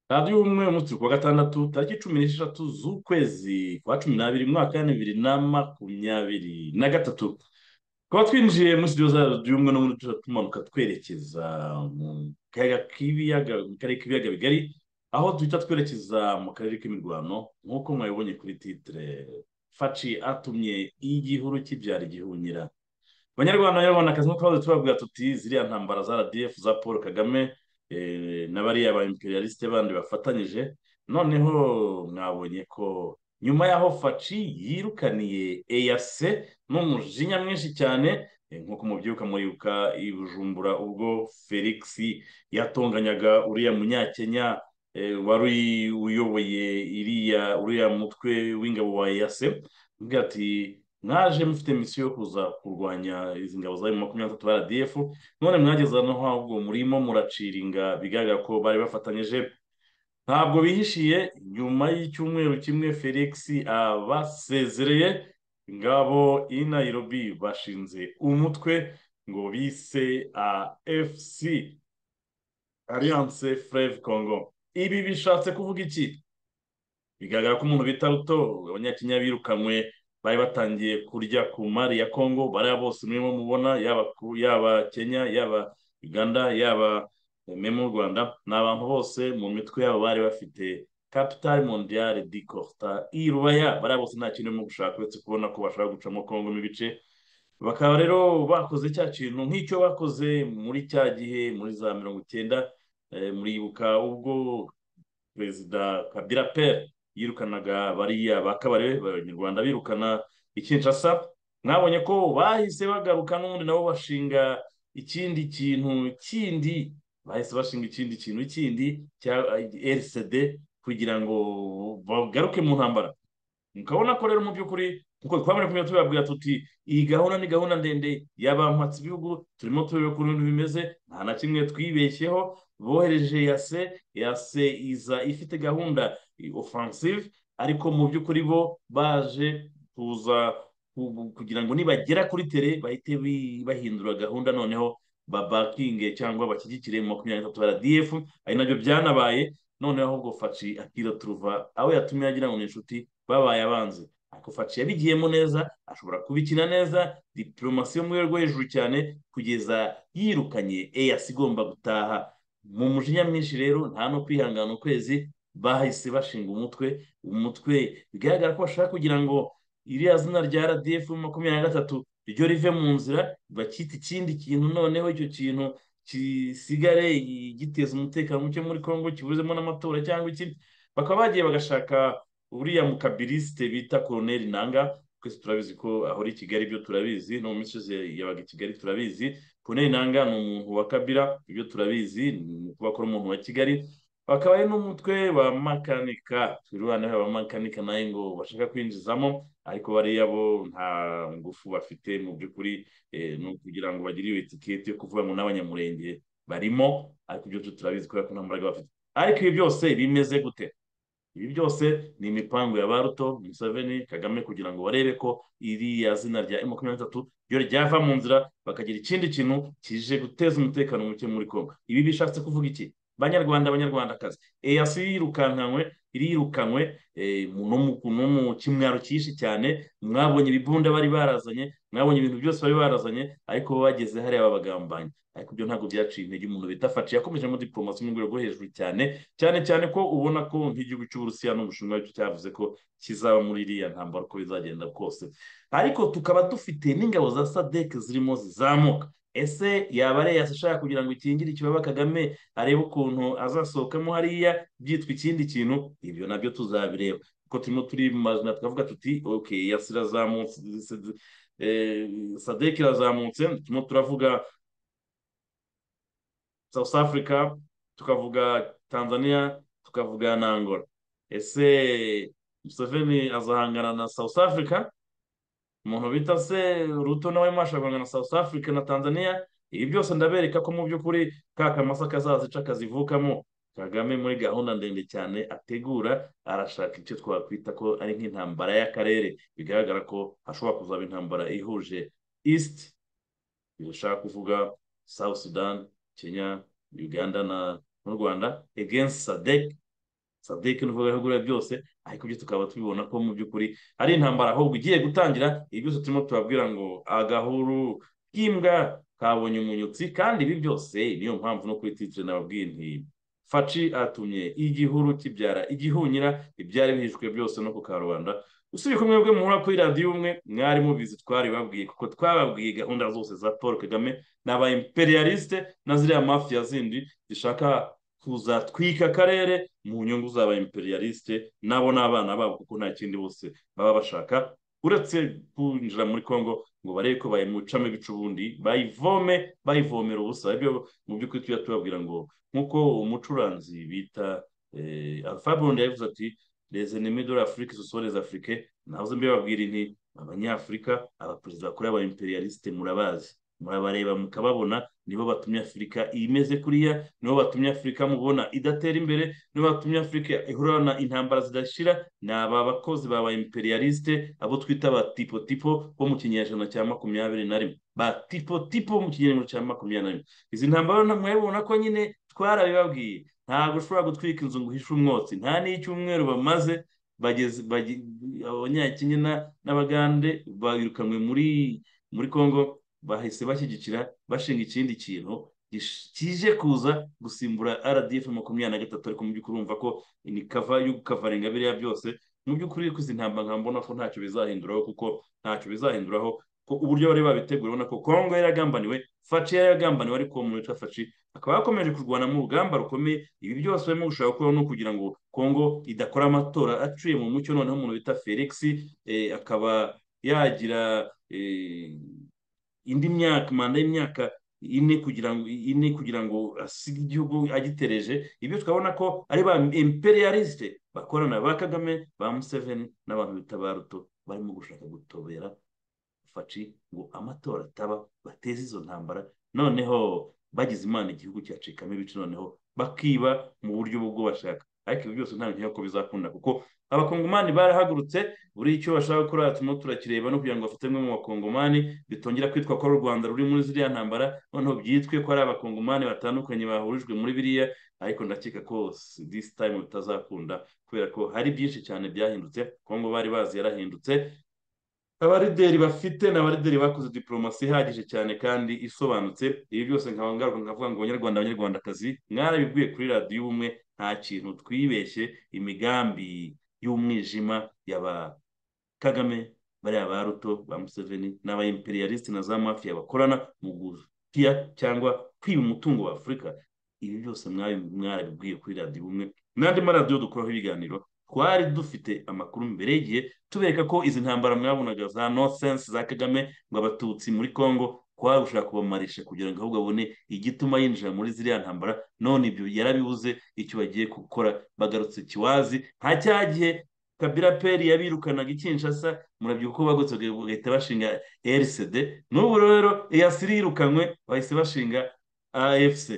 radiyo y'ubumwe umunsi ku wa gatandatu tariki cumi n'esheshatu z'ukwezi kwa cumi n'abiri mu mwaka wa bibiri na makumyabiri na gatatu tukaba twinjiye muri studio za radiyo y'ubumwe n'ubundi tujya tumanuka twerekeza mu kayaga k'ibiyaga mu karere k'ibiyaga bigari aho duhita twerekeza mu karere k'imirwano nk'uko mwabibonye kuri titire faci atumye igihuru kibyara igihunyira abanyarwanda n'abanyarwandakazi nk'uko twahoze tubabwira tuti ziriya ntambara za radiyefu za paul kagame na bariya ba imperialisite bandi bafatanyije noneho mwabonye ko nyuma y'aho faci yirukaniye ARC n'umujinya mwinshi cyane nk'uko mubyibuka muribuka i bujumbura ubwo felix yatonganyaga uriya munyakenya wari uyoboye iriya uriya mutwe w'ingabo wa ARC mbwira ati mwaje mufite misiyo yo kuza kurwanya izi ngabo za makumyabiri na tatu rdf none mwageze no ahubwo murimo muraciringa bigaragara ko bari bafatanyije ntabwo bihishiye nyuma y'icyumweru kimwe felix abasezereye ingabo i nairobi bashinze umutwe ngo bise afc alliance freve congo ibi bishatse kuvuga iki bigaragara ko umuntu bita ruto abanyakenya birukanwe bari batangiye kurya ku mari ya congo bariya bose murimo mubona yaba kenya yaba uganda yaba memu u rwanda ni abantu bose mu mitwe yabo bari bafite capitale mondiale di corta irubaya bariya bose nta kintu barimo gushaka uretse kubona ko bashaka gucamo congo mu ibice bakaba rero bakoze cya kintu nk'icyo bakoze muri cya gihe muri za mirongo icyenda muribuka ubwo perezida kabira pere yirukanaga bariya ba kabare abanyarwanda birukana ikinshasa mwabonye ko bahise bagaruka n'ubundi nabo bashinga ikindi kintu kindi bahise bashinga ikindi kintu kindi cya rcd kugira ngo bagaruke mu ntambara mukabona ko rero mu by'ukuri nkuko twabona kumenya tubabwira tuti iyi gahunda ni gahunda ndende yabampatse ibihugu turimo turebe ukuntu ibintu bimeze nta na kimwe twibeshyeho bohereje yase yase iza ifite gahunda ofansive ariko mu by'ukuri bo baje kuza kugira ngo nibagera kuri tere bahite bahindura gahunda noneho babakinge cyangwa bashyigikire makumyabiri n'itatu rdf ari nabyo byanabaye noneho ahubwo faci akira turuva aho yatumye agira ngo ni inshuti babaye abanzi ariko faci yabigiyemo neza ashobora kubikina neza diplomasi yo mu rwego hejuru cyane kugeza yirukanye eyasi igomba gutaha mu mujinya mwinshi rero nta no kwihangana ukwezi bahise bashinga umutwe umutwe bigaragara ko bashaka kugira ngo iriya zina rya rdf makumyabiri na gatatu ryo rive mu nzira bakita ikindi kintu noneho icyo kintu gisigare giteza umutekano muke muri congo kibuzemo n'amatora cyangwa ikindi bakaba bagiye bagashaka uriya mukabilisite bita koroneri nanga twese turabizi ko ahora i kigali ibyo turabizi no mu misozi yabaga i kigali turabizi koroneri nanga ni umuntu wa kabira ibyo turabizi ni ukuba akora umuntu wa kigali bakaba ari n'umutwe wa makanika iruhande rw'aba makanika nawe ngo bashaka kwinjizamo ariko bariya bo nta ngufu bafite mu by'ukuri ni ukugira ngo bagire iyo etiketi yo kuvuga ngo n'abanyamurenge barimo ariko ibyo turabizi kubera ko nta mbaraga bafite ariko ibi byose bimeze gute ibi byose ni imipangu ya baruto museveni kagame kugira ngo barebe ko iriya zina rya makumyabiri na gatatu ryo ryava mu nzira bakagira ikindi kintu kije guteza umutekano muke muri congo ibi bishatse kuvuga iki banyarwanda abanyarwandakazi eyasi yirukankanywe irirukanwe no mu kimwaro cyinshi cyane mwabonye ibibunda bari barazanye mwabonye ibintu byose bari barazanye ariko bageze hariya babagambanyi ariko ibyo ntabwo byaciye intege umuntu bita faci yakomejemo diporomasi mu rwego rwo hejuru cyane cyane cyane ko ubona ko nk'igihugu cy'uburusiya n'ubushinwa cyo cyavuze ko kizaba muri iriya ntambara uko bizagenda kose ariko tukaba dufite n'ingabo za sadeke zirimo zizamuka ese yaba ari ashaka kugira ngo ikingire ikibaba kagame arebe ukuntu azasohokamo hariya byitwa ikindi kintu ibyo nabyo tuzabireba kuko turimo turi mu mazina twavuga tuti oke yasi irazamutse sadeke irazamutse turimo turavuga south africa tukavuga tanzania tukavuga na angola ese museveni azahangana na south africa umuntu bita se ruto nawe mwashaka guhangana na south africa na tanzania ibi byose ndabereka ko mu by'ukuri ka kamasa kazazica kazivukamo kagame muri gahunda ndende cyane ategura arashaka icyo twakwita ko ari nk'intambara y'akarere bigaragara ko hashobora kuzaba intambara ihuje east bishaka kuvuga south sudan kenya uganda na n'u rwanda against sadec sadec n'uvuga ibihugu byose ariko ibyo tukaba tubibona ko mu by'ukuri ari intambara ahubwo igiye gutangira ibi byose turimo turabwira ngo agahuru k'imbwa kabonye umunyutsi kandi ibi byose niyo mpamvu no kuri titire nababwiye nti faci atumye igihuru kibyara igihunyira ibyari bihishwe byose no ku karubanda usibye ko mwebwe muhura kuri radiyo umwe mwari mubizi twabibabwiye kuko twababwiye gahunda zose za paul kagame ni aba imperialiste na ziriya mafiya zindi zishaka kuzatwika akarere mu nyungu z'aba imperialiste nabo n'abana babo kuko nta kindi bose baba bashaka uretse kwinjira muri congo ngo barebe ko bayimucamo ibice ubundi bayivome bayivomera ubusa ibyo mu by'ukuri tujya tubabwira ngo nk'uko umucuranzi bita alpha bondi yavuze ati les ennemis de l'afrique ce sont les africains nahoze mbibabwira inti abanyafurika abaperezida bakora aba imperialiste murabazi murabareba mukababona nibo batumye afurika imeze kuriya nibo batumye afurika mubona idatera imbere nibo batumye afurika ihurana intambara zidashira ni aba bakozi baba imperialiste abo twita ba tipo tipo bo mu kinyejana cya makumyabiri na rimwe ba tipo tipo mu kinyejana cya makumyabiri na rimwe izi ntambara mwabibona ko nyine twarabibabwiye ntabwo ushobora gutwika inzu ngo uhishe umwotsi nta n'icyumweru bamaze bageze abanyakenya n'abagande bayirukanwe muri muri congo bahise bashyigikira bashinga ikindi kintu kije kuza gusimbura rdf makumyabiri na gatatu ariko mu by'ukuri urumva ko ni kava yo gukavaringa biriya byose mu by'ukuri ko izi ntambara nkambona ko ntacyo bizahinduraho kuko ntacyo bizahinduraho uburyo bari babitegura urabona ko kongo yaragambaniwe faci yaragambaniwe ariko uwo muntu witwa faci akaba yakomeje kurwana mu rugamba rukomeye ibi byose barimo gushaka gukora no kugira ngo kongo idakora amatora aciye mu mucyo noneho umuntu bita felix akaba yagira indi myaka manda y'imyaka ine kugira ngo ine kugira ngo asige igihugu agitereje ibyo twabona ko ari ba imperialiste bakorana ba kagame ba museveni n'abantu bita ba ruto barimo gushaka gutobera faci ngo amatora ataba bateze izo ntambara noneho bagize imana igihugu cyacikamo ibice noneho bakiba mu buryo bwo bashaka ariko ibi byose nta nk'iyo ko bizakunda kuko abakongomani barahagurutse buri icyo bashaka gukora turimo turakireba no kugira ngo bafatemwe mu bakongomani bitongera kwitwa ko ari u rwanda ruri muri ziriya ntambara noneho byitwe ko ari abakongomani batandukanye bahurijwe muri biriya ariko ndakeka ko disi tayimu bitazakunda kubera ko hari byinshi cyane byahindutse kongo bari bazi yarahindutse abarideri bafite ni abarideri bakoze diporomasi ihagije cyane kandi isobanutse ibi byose nkaba ngaruka nkavuga ngo abanyarwanda abanyarwandakazi mwarabibwiye kuri radiyo ubumwe nta kintu twibeshye imigambi y'umwijima y'aba kagame bariya ba ruto ba museveni n'aba imperialiste na za mafiya bakorana mu gutiya cyangwa kwiba umutungo wa afurika ibi byose mwarabibwiye kuri radiyo ubumwe n'andi maradiyo dukoraho ibiganiro twari dufite amakuru mbere y'igihe tubereka ko izi ntambara mwabonaga za nosense za kagame ngo abatutsi muri congo kwari gushaka kubamarisha kugira ngo ahubwo abone igituma yinjira muri ziriya ntambara none ibyo yarabibuze icyo bagiye gukora bagarutse kiwazi nka cya gihe kabira peri yabirukanaga ikinshasa murabyibuka ko bagutse bagahita bashinga rcd n'ubu rero eyasiri yirukanywe bahise bashinga afc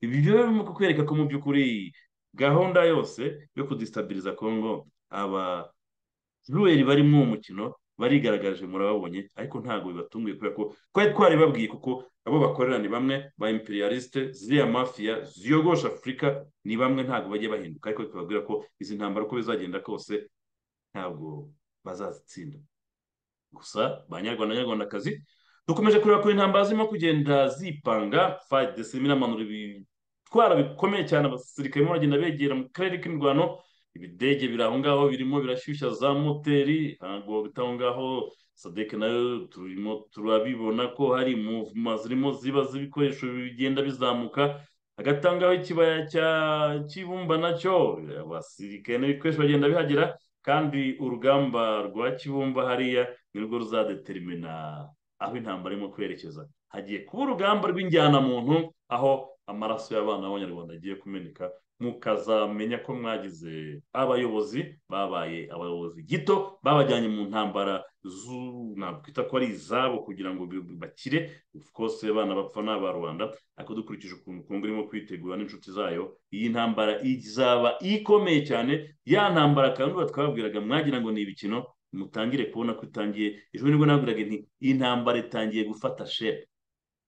ibi byo birimo kukwereka ko mu by'ukuri gahunda yose yo kudisitabiriza congo abajuweri barimo uwo mukino barigaragaje murababonye ariko ntabwo bibatunguye kubera ko twari twaribabwiye kuko abo bakorera ni bamwe ba imperialiste ziriya mafiya ziyogosha afurika ni bamwe ntabwo bajya bahinduka ariko tubabwira ko izi ntambara uko bizagenda kose ntabwo bazazitsinda gusa ba nyarwanda nyarwandakazi dukomeje kureba ku intambara zirimo kugenda zipanga fayide zirimo inamanura ibitwara bikomeye cyane abasirikare barimo baragenda begera mu karere k'imirwano ibidege biri aho ngaho birimo birashyushya za moteri ntabwo bita aho ngaho sadeke nayo turimo turabibona ko hari muvuma zirimo ziba z'ibikoresho bigenda bizamuka hagati aho ngaho ikibaya cya kibumba nacyo abasirikare n'ibikoresho bagenda bihagera kandi urugamba rwa kibumba hariya nirwo ruzadeterimena aho intambara irimo kwerekeza hagiye kuba urugamba rw'injyanamuntu aho amaraso y'abana b'abanyarwanda agiye kumeneka mukazamenya ko mwagize abayobozi babaye abayobozi gito babajyanye mu ntambara nakwita ko ari izabo kugira ngo bakire kose bana bapfa ni abarwanda ariko dukurikije ukuntu kongo irimo kwitegura n'inshuti zayo iyi ntambara izaba ikomeye cyane ya ntambara kandi twababwiraga mwagira ngo ni ibikino mutangire kubona ko itangiye ejo nibwo nabwiraga nti iyi ntambara itangiye gufata shepu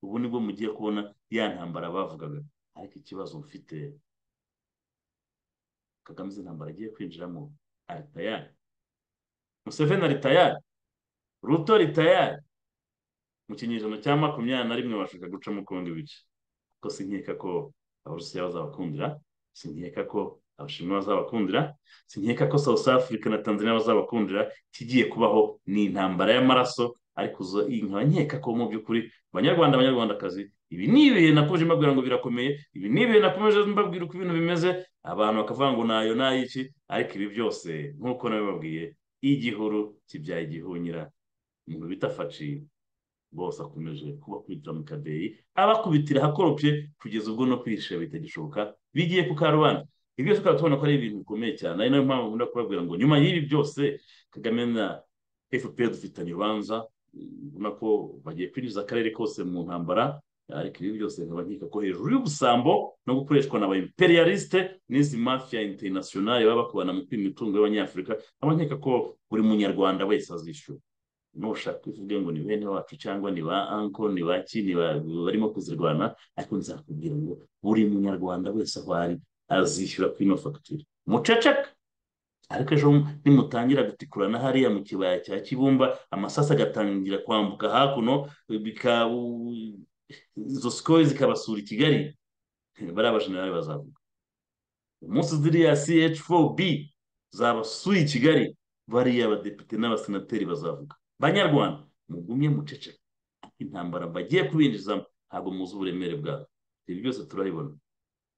ubu nibwo mugiye kubona ya ntambara bavugaga ariko ikibazo mfite kagame izi ntambara agiye kwinjiramo aritayari museveni aritayari ruto ritayari mu kinyejana cya makumyabiri na rimwe bashaka gucamo kundi bice ko sinkeka ko abarusiya bazabakundira sinkeka ko abashinwa bazabakundira sinkeka ko south africa na tanzania bazabakundira ikigiye kubaho ni intambara y'amaraso ariko nkaba nkeka ko mu by'ukuri abanyarwanda abanyarwandakazi ibi ni ibihe nakomeje mbabwira ngo birakomeye ibi ni ibihe nakomeje mbabwira uko ibintu bimeze abantu bakavuga ngo nayo nayiki ariko ibi byose nk'uko nabibabwiye igihuru kibyaye igihunyira umuntu bita faci bose akomeje kubakubitira mu kadeyi abakubitira ahakoropye kugeza ubwo no kwihisha bitagishoboka bigiye ku karubanda ibi byose tukaba tubona ko ari ibintu bikomeye cyane ari nayo mpamvu nkunda kubabwira ngo nyuma y'ibi byose kagame na fpr dufitanye urubanza ubona ko bagiye kwinjiza akarere kose mu ntambara ariko ibi byose nkaba nkeka ko hejuru y'ubusambo no gukoreshwa na ba imperialiste n'izi mafiya internationale baba bakubana mu kwima imitungo y'abanyafurika nkaba nkeka ko buri munyarwanda wese azishyura nushaka uvuge ngo ni bene wacu cyangwa ni ba anko ni ba ki ni barimo kuzirwana ariko nzakubwira ngo buri munyarwanda wese aho ari azishyura kuri ino fagitire muceceka ariko ejo nimutangira gutikurana hariya mu kibaya cya kibumba amasasa agatangira kwambuka hakuno izo sikoro zikabasura i kigali bariya bajenerali bazavuga umunsi ziriya ch4b zabasuye i kigali bariya abadepite n'abasenateri bazavuga banyarwanda mugumye muceceka intambara bagiye kubinjizamo ntabwo muzi uburemere bwabo ibi byose turabibona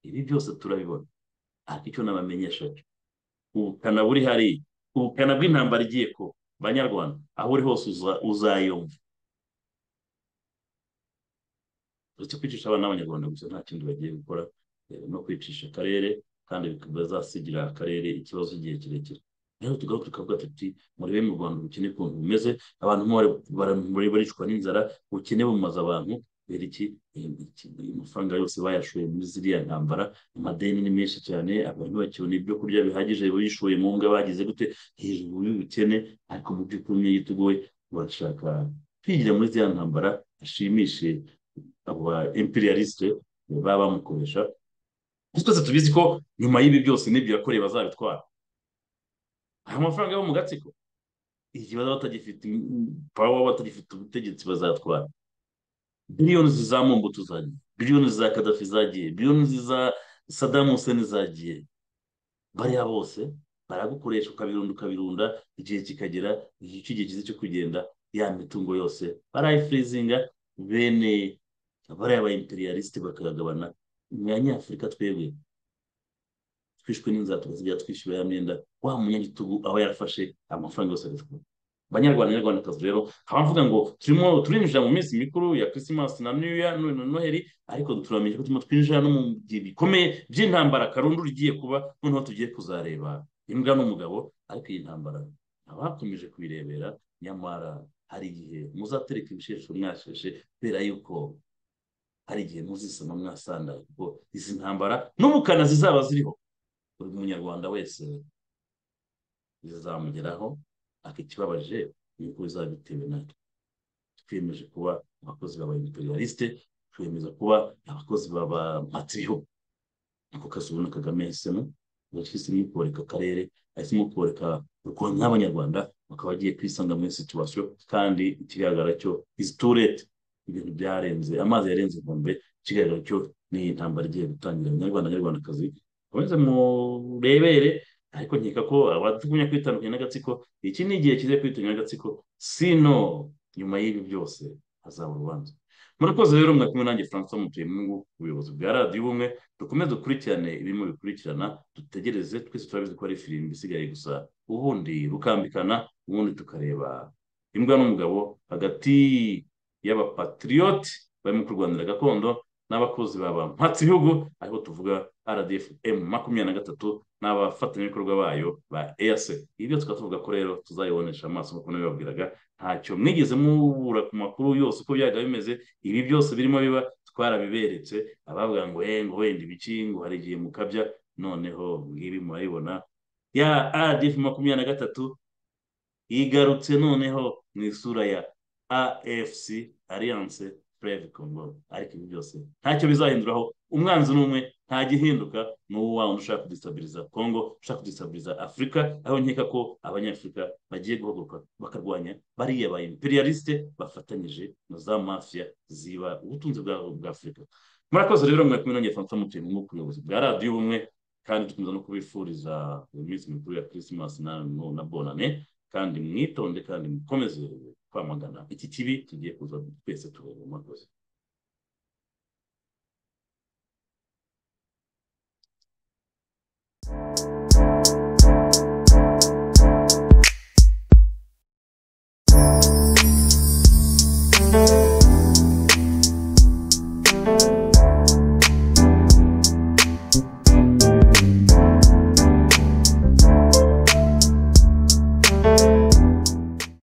ibi byose turabibona ariko icyo nabamenyesha ubukana buri hariya ubukana bw'intambara igiye ko banyarwanda aho uri hose uzayumva uretse kwicisha abana n'abanyarwanda gusa nta kindi bagiye gukora no kwicisha akarere kandi bazasigira akarere ikibazo igihe kirekire rero tugaho tukavuga tuti murebe mu rwanda ubukene ukuntu bumeze abantu baricwa n'inzara ubukene bumaze abantu kubera iki amafaranga yose bayashoye muri ziriya ntambara amadeni ni menshi cyane abantu bakibona ibyo kurya bihagije bishoye mu nga bagize gute hejuru y'ubukene ariko mu by'ukuri umwe yiteguye barashaka kwigira muri ziriya ntambara ashimishe abo ba imperialiste baba bamukoresha twese tubizi ko nyuma y'ibi byose n'ibyo yakoreye bazabitwara aya mafaranga yo mu gatsiko igihe bazaba batagifite pawa batagifite ubutegetsi bazatwara biliyoni za mumbutu zagiye biliyoni za kadafi zagiye biliyoni za sadamu huseni zagiye bariya bose baragukoresha ukabirunda ukabirunda igihe kikagera igihe cyiza cyo kugenda ya mitungo yose barayifurizinga bene bariya ba imperialiste bakagabana nyafurika twebwe twishwe n'inzara tukazajya twishyura ya myenda wa munyagitugu aho yarafashe amafaranga yose agatwara abanyarwanda n'abanyarwandakazi rero nkaba mvuga ngo turimo turinjira mu minsi mikuru ya christmas na new year na noheli ariko turamenye ko turimo twinjira no mu bihe bikomeye by'intambara karundura igiye kuba noneho tugiye kuzareba imbwa n'umugabo ariko iyi ntambara abakomeje kuyirebera nyamara hari igihe muzatereka ibishesho mwasheshe kubera yuko hari igihe muzisama mwasanda kuko izi ntambara n'ubukana zizaba ziriho buri munyarwanda wese zizamugeraho akikibabaje nuko bizaba bitewe natwe twiyemeje kuba abakozi baba imperialiste twiyemeza kuba abakozi baba matriho niko kazi ubona kagame yahisemo yahisemo kubareka akarere yahisemo kubareka urwanda n'abanyarwanda bakaba bagiye kwisanga muri situwasiyo kandi ikigaragara cyo iziturete ibintu byarenze amazi yarenze inkombe ikigaragara cyo ni intambara igiye gutangira abanyarwanda n'abanyarwandakazi mukomeze murebere ariko nkeka ko abatugumya kwitandukanya n'agatsiko iki ni igihe kiza kwitandukanya n'agatsiko sino nyuma y'ibi byose hazaba urubanza murakoze rero mwakumwe nanjye francois mutuyemwungu ubuyobozi bwa radiyo ubumwe dukomeze dukurikirane ibirimo bikurikirana dutegereze twese turabizi ko ari firimbi isigaye gusa ubundi rukambikana ubundi tukareba imbwa n'umugabo hagati y'abapatiriyoti barimo kurwanira gakondo n'abakozi ba ba mpatsibihugu ariho tuvuga rdf emu makumyabiri na gatatu n'abafatanyabikorwa bayo ba eyase ibyo tukaba tuvuga ko rero tuzayibonesha amaso nk'uko nabibabwiraga ntacyo mwigeze mubura ku makuru yose uko byaga bimeze ibi byose birimo biba twarabiberetse abavuga ngo eh ngo wenda ibiki ngo hari igihe mukabya noneho ngibi murabibona ya rdf makumyabiri na gatatu yigarutse noneho mu isura ya afc alliance breve congo ariko ibi byose ntacyo bizahinduraho umwanzi n'umwe nta gihinduka ni uwa wundi ushaka kudisabiriza congo ushaka kudisabiriza afurika aho nkeka ko abanyafurika bagiye guhaguruka bakarwanya bariya ba imperialiste bafatanyije na za mafiya ziba ubutunzi bwa afurika murakoze rero mwe kumwe nanjye fanta mutuye mu mwuka ubuyobozi bwa radiyo ubumwe kandi dukomeza no kubifuriza iminsi mikuru ya christmas na, na bonane kandi mwitonde kandi mukomeze kwamagana iki kibi kigiye kuza twese tureba murakoze